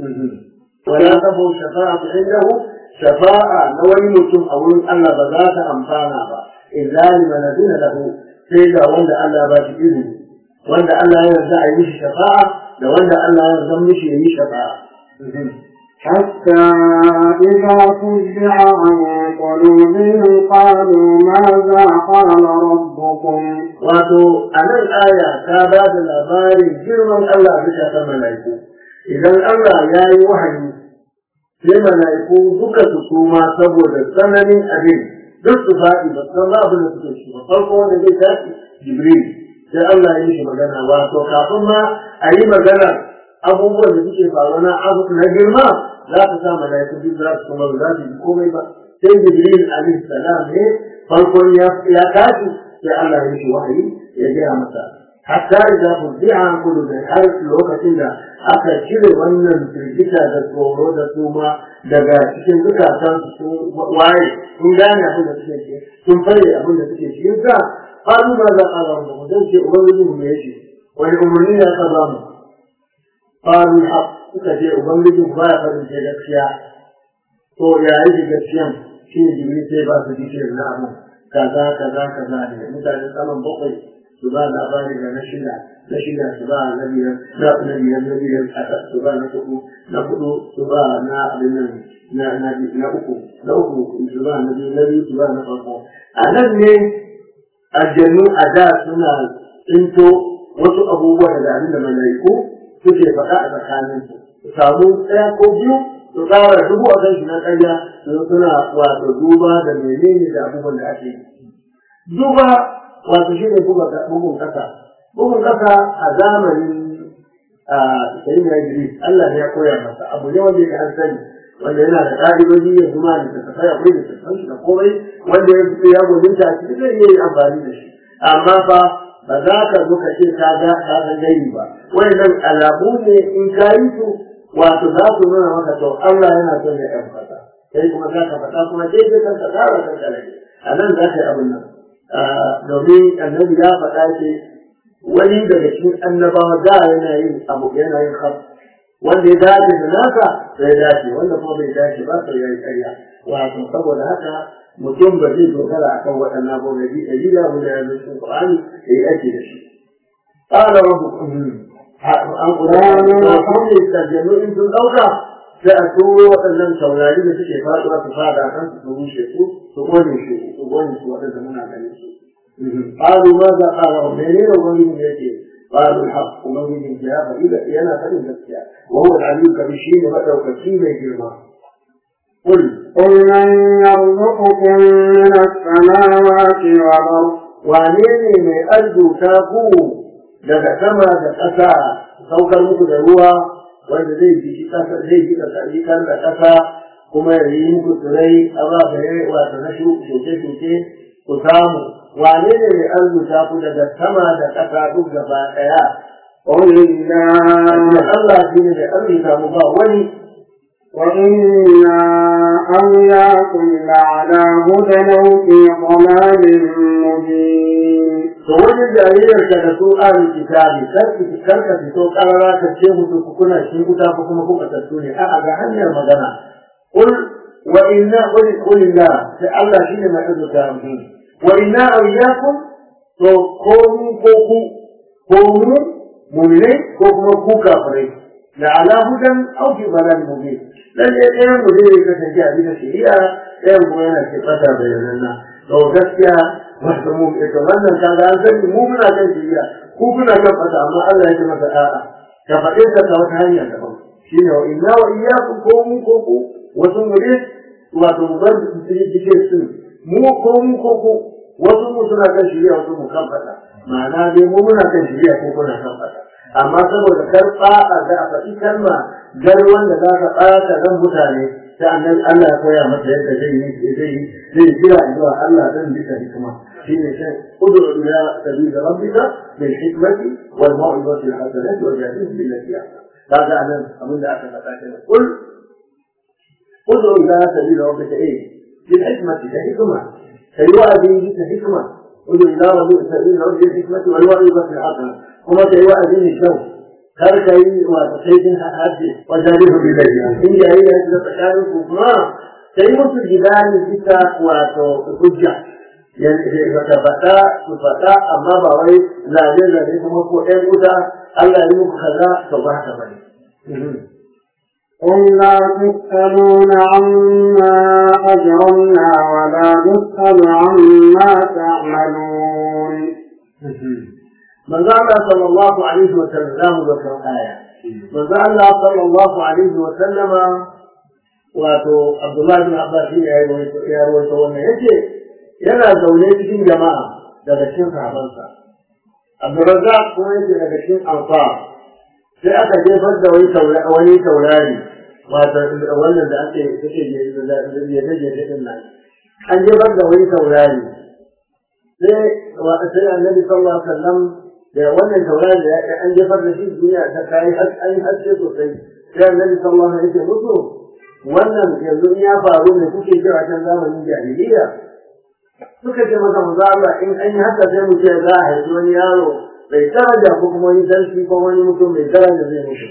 ولا تبو شفاعة عنده شفاعة نولي متم أو ألا بذات أمفانا إلا لمن أذن له سيدا وند ألا بات إذن وند ألا يرزع يمشي شفاعة لوند ألا يرزع يمشي يمشي شفاعة حتى إذا فزع عن قلوبهم قالوا ماذا قال ربكم wato a nan aya ta ba da labarin girman Allah bisa ta mala'iku idan Allah ya yi wahayi sai mala'iku duka su suma saboda tsananin abin duk su faɗi ba san ba abin da suke shi ba farko wanda zai tashi jibril sai Allah ya yi shi magana wato kafin ma a yi magana abubuwan da suke faruwa na abu na girma za su sa mala'iku duk za su kuma za su yi komai ba sai jibril alaihi salam ne farkon ya tashi sai Allah ya yi wahayi ya gaya masa hatta idza fuzi'a an kullu da har lokacin da aka cire wannan firgita da tsoro da suma daga cikin zukatan su waye sun gane abin da suke ce sun fare abin da suke cikin sa qalu ma za qala rabbukum dan ce ubangiji mu yace wani umarni ya ka ba mu qalu haq suka ce ubangiji ku ba ya farin ce gaskiya to ya yi gaskiyan shi ne jibril sai ba su dike na abin kaza kaza kaza ne mutane saman bakwai su ba labari da na shida na shida su ba na biyar na na biyar na biyar su ba na hudu na hudu su ba na abin nan na na na uku na uku su ba na biyu na biyu su ba na farko a nan ne aljannu a da suna tsinto wasu abubuwa daga abin da malaiku suke faɗa a tsakaninsu su samu ɗaya ko biyu su tsara dubu a kan shi na ƙarya su suna wato duba da menene da abubuwan da ake yi. Duba wato shi ne bugun ƙasa. Bugun ƙasa a zamanin a sayin ya Idris Allah ne ya koya masa abu ne wanda ya an sani wanda yana da ƙa'idoji ya zuma da ta tafai akwai da ta shi da komai wanda ya fito ya gudunta a cikin zai iya yi amfani da shi. Amma fa ba za ka zo ka ce ka ga ka san gani ba. Wannan alamu ne in ka yi su wato za su nuna maka to Allah yana son ya ɗan fata sai kuma za ka faɗa kuma sai sai kanka tsara kanka ne a nan za ka yi abin nan domin annabi ya faɗa ce wani daga cikin annabawa da yana yin abu yana yin khas wanda ya dace da nasa sai ya dace wanda kuma bai dace ba sai ya yi ƙarya wato saboda haka mutum ba zai dogara akan waɗannan abubuwa da dalila wanda ya zo cikin Qur'ani da ya ake da shi qala rabbukum an Qur'ani da kuma tarjanu in sun dauka sai a turo waɗannan taurari da suke faɗuwa su fada kan su rushe su su gone su su gone su waɗanda muna ganin su qalu ma za qala menene wani ne yake قالوا الحق ومن من جهة فإذا أنا فإن نفسها وهو العلي الكبير ومدعو كثير من قل قل من يرزقكم من السماوات والأرض wane ne mai arzuta ku daga sama da ƙasa saukar muku da ruwa wanda zai ji ƙasa zai ji ƙasa da ƙasa kuma ya yi muku tsirai ababai wato na shuke-shuke ku samu wane ne mai arzuta ku daga sama da ƙasa duk gaba ɗaya قل الله Allah shi ne da arzuta mu ba wani وإنا أوياكم لعلى هدى أو في ضلال مبين to wani jaririyar ka da su ahlul kitabi kar ka fito karara ka ce musu ku kuna shi guda ko kuma kuka tattu ne a'a ga hanyar magana qul wa inna qul qul la sai Allah shine mai azuta mu wa inna awliyakum to ko mu ko ku ko mu mu'mine ko kuma ku kafirai la ala hudan aw fi balal mubin lalle ɗayan mu zai kasance a bisa shari'a ɗayan kuma yana ce fata bayananna to gaskiya wato mu ita wannan kaga an sani mu muna kan shari'a ku kuna kan fata amma Allah ya ce masa a'a ka faɗe ka ta wata hanya daban shine wa inna wa iyyakum ko mu ko ku wasu mu ne wato mu bar dike su mu ko mu ko ku wasu mu suna kan shari'a wasu mu kan fata ma'ana dai mu muna kan shari'a ko kuna kan fata amma saboda karɓa a da a faɗi kalma gar wanda za ka ɓata ran mutane ta annan Allah ya koya masa yadda zai yi zai yi zai jira zuwa Allah dan bisa hikima shine sai ud'u ila sabil rabbika bil hikmati wal mau'izati al hasanati wa jadilhum billati ahsan kaga anan abin da aka faɗa kenan kul ud'u ila sabil rabbika eh bil hikmati da hikma kai wa'adi bisa hikma ud'u ila rabbika sabil rabbika bil hikmati wal mau'izati al hasanati kuma kai wa'adi ne kyau kar ka yi wato sai kin haɗe wajen rufe bilayya in yayi da shi tsakanin ku kuma sai musu gidani bisa wato hujja yanzu ka faɗa su faɗa amma ba wai zane zane kuma ko ɗan wuta Allah ya yi muku kaza to ba haka bane قل لا تسألون عما أجرمنا ولا نسأل عما تعملون manzo Allah sallallahu alaihi wa sallam zamu ga kan aya manzo Allah sallallahu alaihi wa sallama wato Abdullah bin Abbas ya yi ya rawaito wannan yace yana zaune cikin jama'a daga cikin sahabansa Abdurrazzaq kuma yake daga cikin ansar sai aka jefar da wani taurari wani taurari wato wannan da ake take je da je je din nan an jefar da wani taurari sai wa sai annabi sallallahu alaihi wasallam da wannan taurari da an jefar da shi duniya ta kai an haske sosai sai annabi sallallahu alaihi wasallam mutu wannan yanzu in ya faru ne kuke cewa can zamanin jahiliya suka ce masa manzo Allah in an yi haka sai mu ce za a haifi wani yaro bai daraja ko kuma wani sarki ko wani mutum mai daraja zai mutu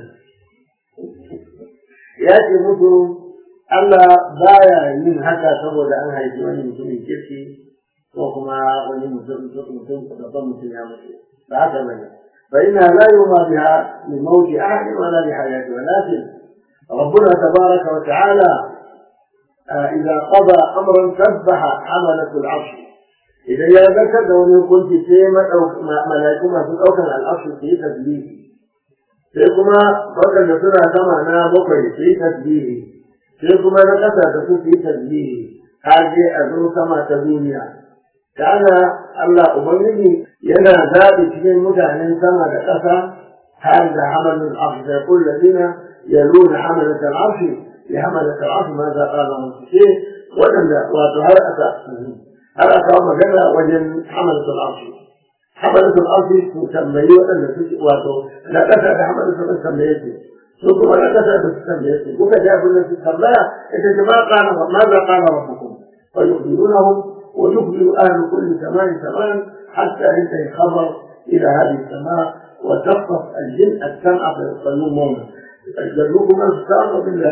ya ce mutu Allah baya yin haka saboda an haifi wani mutumin kirki ko kuma wani mutum mutum babban mutum ya mutu هذا من فإنها لا يرمى بها لموت أحد ولا لحياته ولكن ربنا تبارك وتعالى آه إذا قضى أمرا سبح حملة العرش إذا يا ذكر لو كنت سيما أو ملائكما في أوكل العرش في تسبيح سيكما فقد سنة سمعنا بقي في تسبيح سيكما نكسى تكون في تسبيح هذه أذن سما تدنيا kana Allah Ubangiji yana zaɓi cikin mutanen sama da ƙasa har da hamalin arshi da kulla dina ya nuna hamalin arshi ya hamalin arshi ma za a zama su ce waɗanda wato har aka har aka magana wajen hamalin arshi hamalin arshi su tambayi waɗanda suke wato na ƙasa da hamalin arshi tambaye su su kuma na ƙasa da su tambaye su kuka ji abin da su tambaya ita ce ma ƙana ma za ƙana wa hukum fa yukhbirunahum ويخبر أهل كل سماء سماء حتى ينتهي الخبر إلى هذه السماء وتخطف الجن السمع فيصلون مونا يجلوكم من استعاذ بالله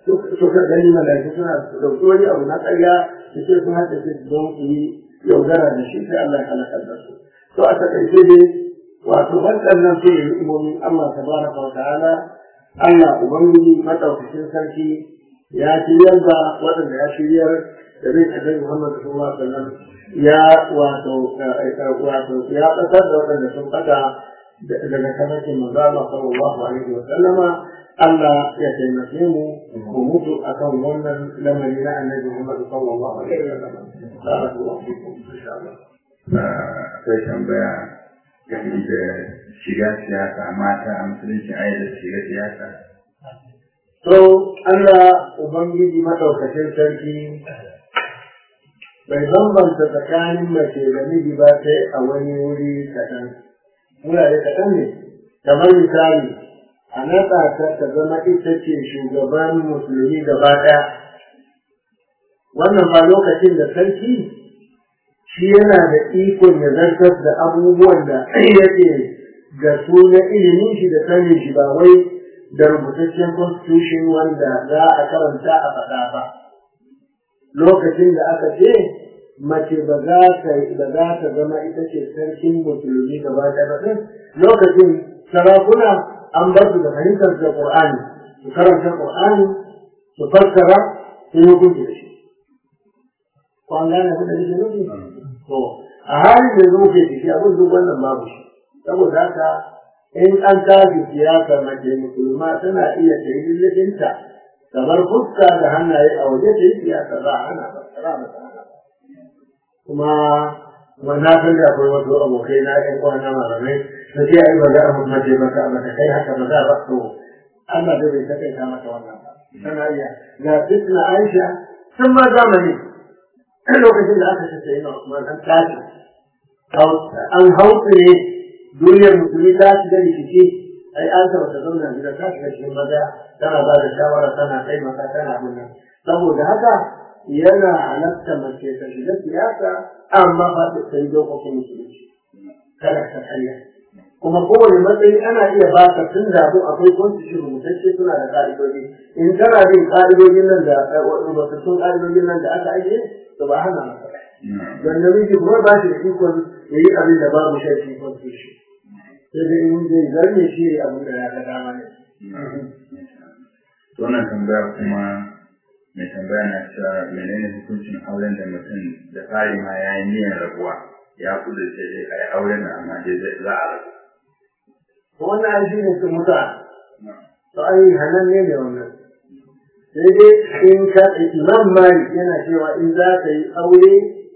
suka gani malaiku suna dauki wani abu na ƙarya su ce sun haɗa su don su yi yaudara da shi sai Allah ya halakar da su to a takaice dai wato waɗannan su ne imomin Allah tabaraka wa ta'ala Allah ubangiji madaukakin sarki ya shiryar da waɗanda ya shiryar da bin annabi Muhammad sallallahu alaihi wasallam ya wato wato ya ƙasar da waɗanda sun fata daga kamakin manzo Allah sallallahu alaihi wasallama Allah ya taimake mu mu mutu akan wannan lamari na annabi Muhammad sallallahu alaihi wasallam barakallahu fikum insha Allah akwai tambaya game da shiga siyasa mata a musulunci a yadda shiga siyasa to Allah ubangiji madaukakin sarki bai bambanta tsakanin mace da miji ba sai a wani wuri kaɗan wurare kaɗan ne kamar misali a naɗa ta ta zama ita ce shugaban musulmi gaba ɗaya wannan ba lokacin da sarki shi yana da ikon ya zartar da abubuwan da yake ga su na ilimin shi da sanin shi ba wai da rubutaccen constitution wanda za a karanta a faɗa ba lokacin da aka ce mace ba za ta ba za ta zama ita ce sarkin musulmi gaba ɗaya ba ɗin lokacin sarakuna an bar su da fahimtar da Qur'ani su karanta Qur'ani su fassara su yi hukunci da shi ko an gane abin da nake nufi to a halin da zo ke ciki abin duk wannan babu shi saboda haka in an tafi siyasa mace musulma tana iya ta yi lullafinta kamar fuska da hannaye a waje ta yi siyasa ba hana ba ba ba hana kuma kuma na san da akwai wasu abokai na ƴan kwana malamai da ce ai ba za a mace ba ka ba ta kai haka ba za ba to Allah da bai takaita mata wannan ba tana iya ga fitna Aisha sun ma zamani lokacin da aka ce sai na Usman an tashi an hautsire duniyar musulmi ta shiga rikici ai an taɓa ta zauna gida ta shiga cikin maza tana ba da shawara tana taimaka tana abin nan saboda haka yana halatta mace ta shiga siyasa amma ba ta sai dokokin musulunci kada ta karya kuma kowane matsayi ana iya ba ka tun da abu akwai constitution rubutacce suna da ka'idodi in kana bin ka'idodin nan da rubutattun ka'idodin nan da aka ajiye to ba hana maka don namiji kuma ba shi da ikon ya yi abin da babu shafi constitution sai dai in zai zarme shi abin da ya ga dama ne. wannan tambaya kuma mai tambaya na cewa menene hukuncin auren da mutum da fari ma ya yi niyyar rabuwa ya kudu ce dai a yi auren da amma dai zai za a rabu. wannan an shi ne su muta to ai hanan ne ne wannan sai dai in ka imam malik yana cewa in za ka yi aure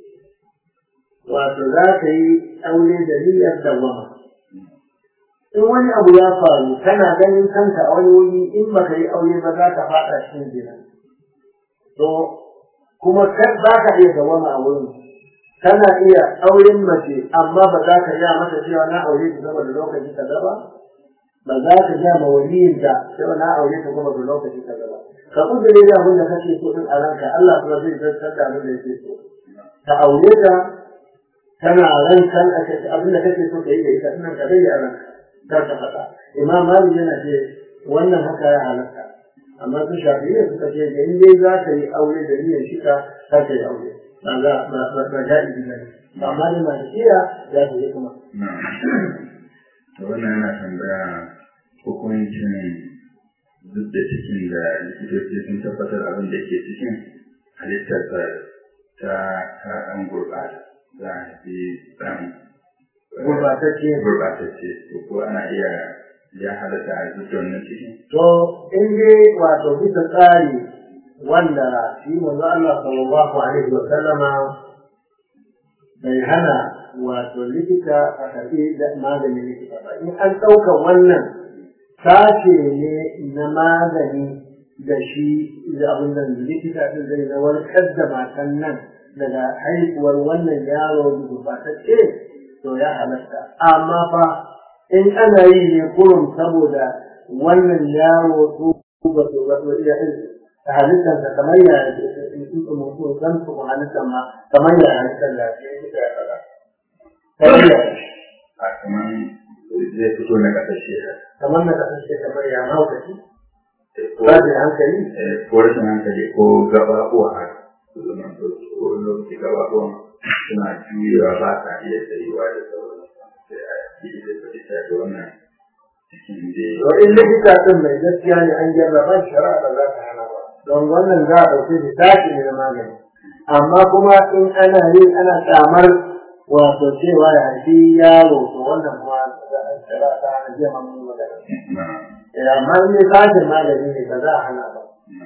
wato za ka yi aure da niyyar dawama in wani abu ya faru kana ganin kanka a wani wuri in baka yi aure ba za ka faɗa cikin zina to kuma za ka iya dawama a wurin kana iya auren mace amma ba za ka iya mata cewa na aure ta zama da lokaci ka ba ba za ka iya ma waliyin ta cewa na aure ta kuma da lokaci ka ba ka kudure da abin da kake so din a ranka Allah kuma zai zartar da abin da yake so ka aure ta tana ran kan abin da kake so ka yi da ita ina ka dai a ranka kar ka faɗa imam malik yana ce wannan haka ya halatta amma su shafi'iyya suka ce da in dai za ka yi aure da niyyar shika kar ka yi aure ba za ba ba ba ja'izi ba ne amma ne malikiya ya ce kuma to wannan yana tambaya hukuncin duk da cikin da likitoci sun tabbatar abin da ke cikin halittarsa ta ta ɗan gurɓata za a fi ɗan gurbatacce gurɓatacce ko ana iya ya halatta a duk wannan cikin to in dai wato bisa tsari wanda shi manzo Allah sallallahu alaihi wa sallama bai hana wato likita a karɓi da maganin likita ba in an ɗauka wannan sashe ne na magani da shi da abin da likita ɗin zai na warkar da matan nan daga haihuwar wannan yaro da gurbatacce to ya halatta amma fa in ana yi ne kurum saboda wannan yaro su ba su ba su iya halittar da kamar ya mutum san su halittar ma kamar ya halittar da ya fita ya faɗa. a kamar zai fito na ƙasashe Kamar na kasance kamar ya mahaukaci ko ba da hankali eh, ko rashin hankali ko gabaɓuwa haka su zama to ko wani lokaci gabaɓuwan suna juyewa ba sa iya tsayuwa da sauransu sai a yi da fahimta da wannan cikin da to in likita din mai gaskiya ne an jarraba shari'a ba za ta hana ba don wannan za a ɗauki shi tashi ne na magani amma kuma in ana yi ana kyamar wato cewa ya haifi yaro to wannan kuma shari'a ta hana jiya mamu magana na Eh, amma in dai tashin magani ne ba za a hana ba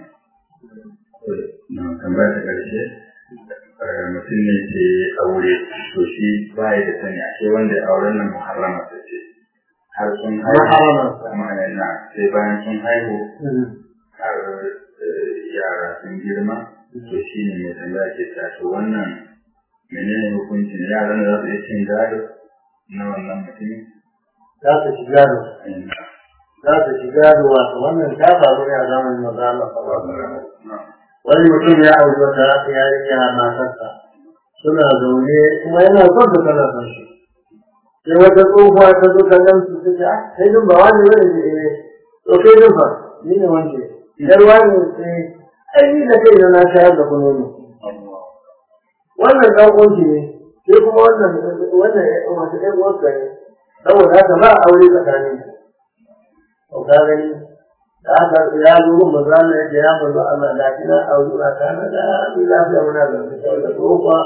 na tambaya ta ƙarshe eh, mutum ne ke aure to shi ba da sani a ce wanda auren nan muharrama ta ce har sun haihu Muharramarsa. kuma na sai bayan sun haihu Mm. har eh, yara sun girma to shi ne mai tambaya ke ta to wannan menene hukuncin yaran da za su iya cin gado na wannan mutumin za su shiga da za su shiga da wato wannan ta faru ne a zamanin maza Allah sallallahu alaihi wasallam wani mutum ya auri wata yarinya matarsa suna zaune kuma yana son ta tana son shi sai wata tsohuwa ta zo ta gan su ta ce ah kai dun ba wani ne ne eh to kai dun fa ni ne wance idan wani eh ai ni da kai na shayar da kuno ne wannan dan uwanki ne sai kuma wannan wannan wata ɗan uwanka ne saboda haka ba aure tsakanin to ka gani da aka ya zo gun manzo Allah ya ce ya manzo Allah da kina aure na kana da ni lafiya muna da saboda tsofa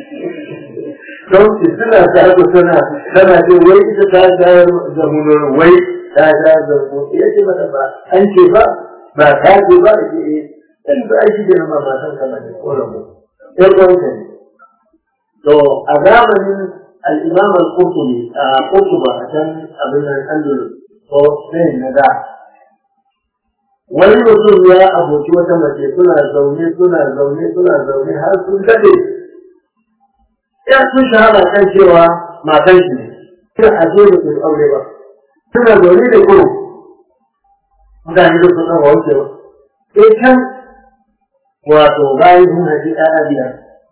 don ki suna ta ku suna tana ce wai ita ta shayar da mu wai ta shayar da mu ya ce mata ba an ce ba ba ta ce ba ce eh dan ba shi da ma matan ka ne ko rabu sai ko ne to a zamanin al-Imam al-Qurtubi a Qurtuba a can abin nan Andalus ko sai na da wani mutum ya aboki wata mace suna zaune suna zaune suna zaune har sun dade ya sun shahara kan cewa matan shi ne suna aje da su aure ba suna zaune da kuro mutane da su san wanke ba sai can wato bayan sun haji ɗaya biyar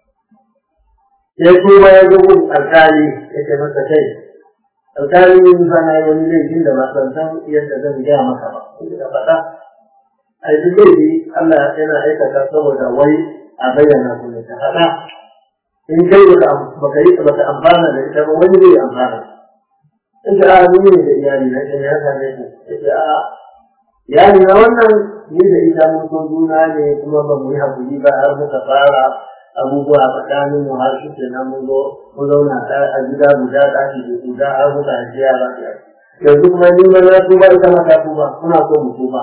ya kuma ya zo gun alkali ya ce masa kai alkali yin sana wani laifin da ba san san yadda zan gaya maka ba inda ka faɗa a yi laifi Allah yana aikata saboda wai a bayyana su ne ta faɗa in kai baka yi baka amfana da ita ba wani zai amfana in ka a ni ne da iyali na ya same ku yace a iyali na wannan ni da ita mun so juna ne kuma ba mu yi hakuri ba har muka fara abubuwa a tsakanin mu har shi kenan mun zo mun zauna a gida guda ɗaki da guda har muka haifi yara biyar yanzu kuma ni ma na tuba ita ma ta tuba muna so mu tuba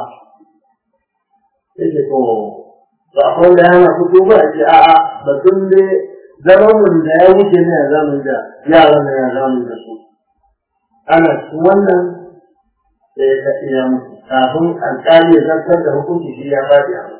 yake to to akwai wanda yana ku tuba a ce a'a batun dai zaman mun da ya wuce ne ya zamu da yaran ne ya zamu da su ana cikin wannan da ya iya mutu kafin alƙali ya zartar da hukunci shi ya faɗi a mutu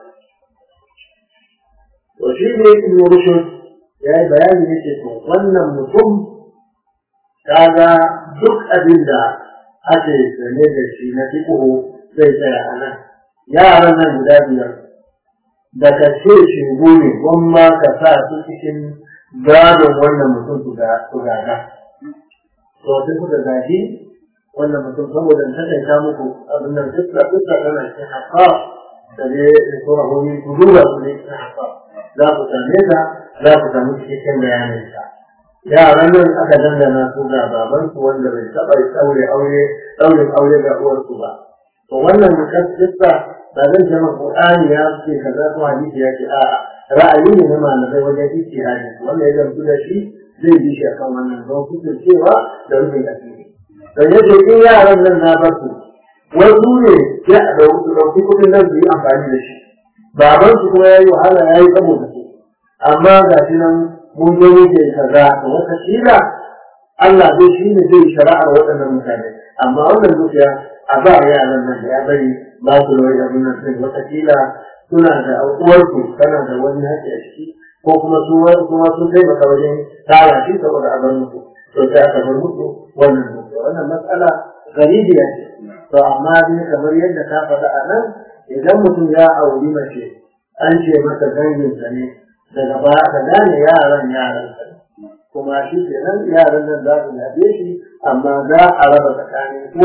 to shi ne ibn rushd ya yi bayani yake to wannan mutum kaga duk abin da ake sane da shi na fiqhu zai tsaya a nan yaran nan guda biyar da ka ce shi ne gwamma ka sa su cikin gadon wannan mutum su gada to sai kuka gaji wannan mutum saboda ta kai muku abin nan duk da duk da kana cikin hafa da dai sura hoyi ku duba su ne cikin hafa za ku same ta za ku samu cikakken bayanin ta yaran nan aka dangana su ga baban su wanda bai taɓa ɗaure aure ɗaurin aure ga uwarsu ba to wannan mukaddisa ba zan ce maka Qur'ani ya ce kaza ko hadisi ya ce a'a ra'ayi ne na malamai wajen ijtihadi wanda ya gamsu da shi zai bi shi akan wannan don cewa da rufin asiri don yadda in yaran nan na bar su wasu ne ya ɗauki kuɗin nan su yi amfani da shi baban su kuma ya yi wahala ya yi saboda su amma ga shi nan mun zo muke kaza to wata kila Allah zai shi ne zai shari'ar waɗannan mutane amma wannan dukiya a ba yaran nan da ya bari ba su da wani nan sai wata kila suna da uwarsu tana da wani haƙƙi a ciki ko kuma su kuma sun taimaka wajen tara shi saboda a bar musu to sai aka bar musu wannan dukiya wannan matsala garibiya ce to amma dai kamar yadda ka faɗa a nan idan mutum ya auri mace an ce masa danginsa ne daga baya ka gane yaran yaran sa kuma shi ke nan yaran nan za su yabe shi amma za a raba tsakanin uwar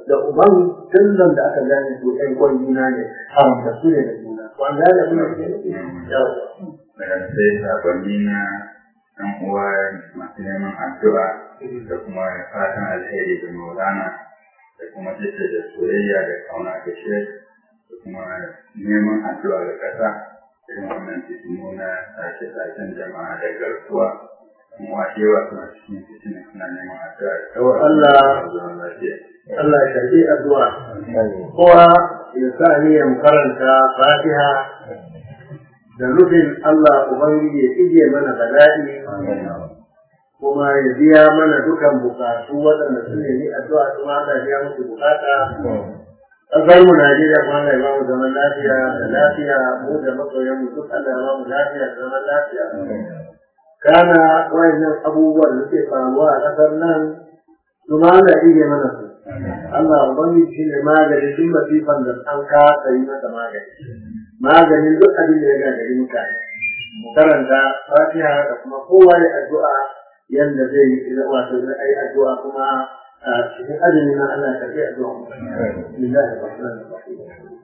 da uban tun da aka gane su ɗan kwan juna ne haramta su ne da juna ko an gane abin da ke nufi yawa daga sai sakonni na ɗan uwa masu neman addu'a da kuma fatan alheri da maulana da kuma jaddada soyayya da kauna ga shi da kuma neman addu'a ga ƙasa irin wannan fitinu na sake-saken jama'a da garkuwa kuma yawa suna cikin fitina suna neman addu'a Yawa Allah zaman lafiya. Allah ya karɓi addu'a kowa ya sa niyyar karanta fatiha da nufin Allah Ubangiji ya ije mana bala'i kuma ya biya mana dukan bukatu waɗanda su nemi addu'a kuma Allah ya biya musu bukata ƙasar mu Najeriya kuma Allah ya ba mu zaman lafiya da lafiya mu da masoyan mu duk Allah ya ba mu lafiya da zaman lafiya kana wayannan abubuwan da suke faruwa a ƙasar nan su ma Allah ya ije mana su Allah Ubangiji shi ne maganin duk masifan da an kasa yi masa magani maganin duk abin da ya gagari mutane mu karanta fatiha da kuma kowa ya addu'a yanda zai yi idan wato zai ai addu'a kuma a cikin azumi na Allah ka yi addu'a bismillahir rahmanir rahim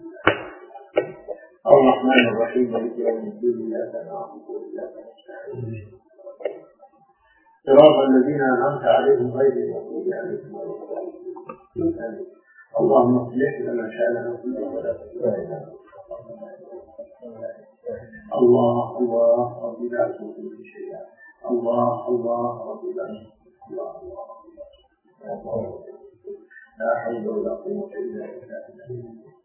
الرحمن الرحيم مالك يوم الدين اياك نعبد واياك نستعين صراط الذين انعمت عليهم غير المغضوب عليهم ولا الضالين اللهم اصلح لنا شاننا كله ولا تسوءنا الله الله رب لا تشرك شيئا الله الله رب لا الله الله لا حول ولا قوة إلا بالله